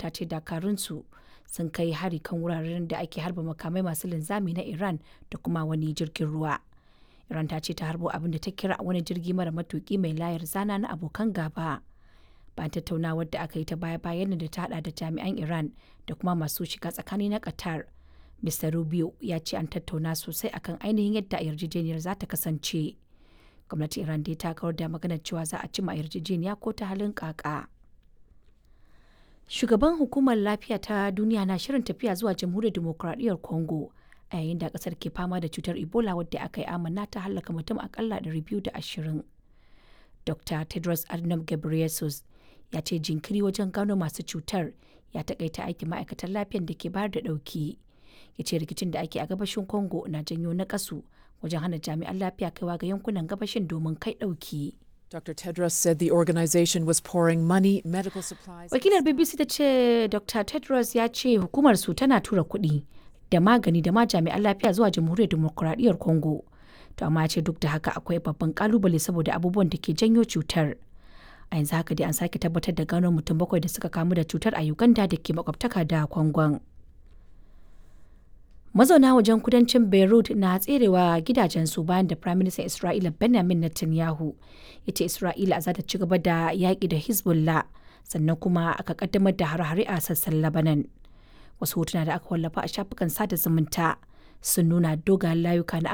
ta ce dakarunsu sun kai hari kan wuraren da ake harba makamai masu linzami na Iran da kuma wani jirgin ruwa. Iran ta ce ta harbo abin da ta kira wani jirgi mara matuki mai layar zana na abokan gaba. Bayan tattaunawar da aka yi ta baya-bayan da ta hada da jami'an Iran da kuma masu shiga tsakani na Qatar. Mr. Rubio ya ce an tattauna sosai akan ainihin yadda yarjejeniyar za ta kasance. Gwamnatin Iran dai ta kawar da maganar cewa za a cima yarjejeniya ko ta halin kaka. Shugaban hukumar lafiya ta duniya na shirin tafiya zuwa jamhuriyar demokuraɗiyyar Congo a yayin da ƙasar ke fama da cutar Ebola wadda aka yi amanna ta hallaka mutum akalla 220. Dr. Tedros Adhanom Ghebreyesus ya ce jinkiri wajen gano masu cutar ya takaita aikin ma'aikatan lafiyar da ke bayar da ɗauki. Ya ce rikicin da ake a gabashin Congo na janyo nakasu wajen hana jami'an lafiya kaiwa ga yankunan gabashin domin kai ɗauki. Dr. Tedros said the organization was pouring money, medical supplies. Wakilar BBC ta ce Dr. Tedros ya ce hukumar su tana tura kuɗi da magani da ma jami'an lafiya zuwa jamhuriyar demokuraɗiyyar Congo. To amma ya ce duk da haka akwai babban kalubale saboda abubuwan da ke janyo cutar. A yanzu haka dai an sake tabbatar da gano mutum bakwai da suka kamu da cutar a Uganda da ke makwabtaka da Kwangon. Mazauna wajen kudancin Beirut na tserewa gidajensu bayan da Prime Minister Isra'ila Benjamin Netanyahu ya ce Isra'ila za ta ci gaba da yaƙi da Hezbollah sannan kuma aka kaddamar da hare-hare a sassan Lebanon. Wasu hotuna da aka wallafa a shafukan sada zumunta sun nuna dogayen layuka na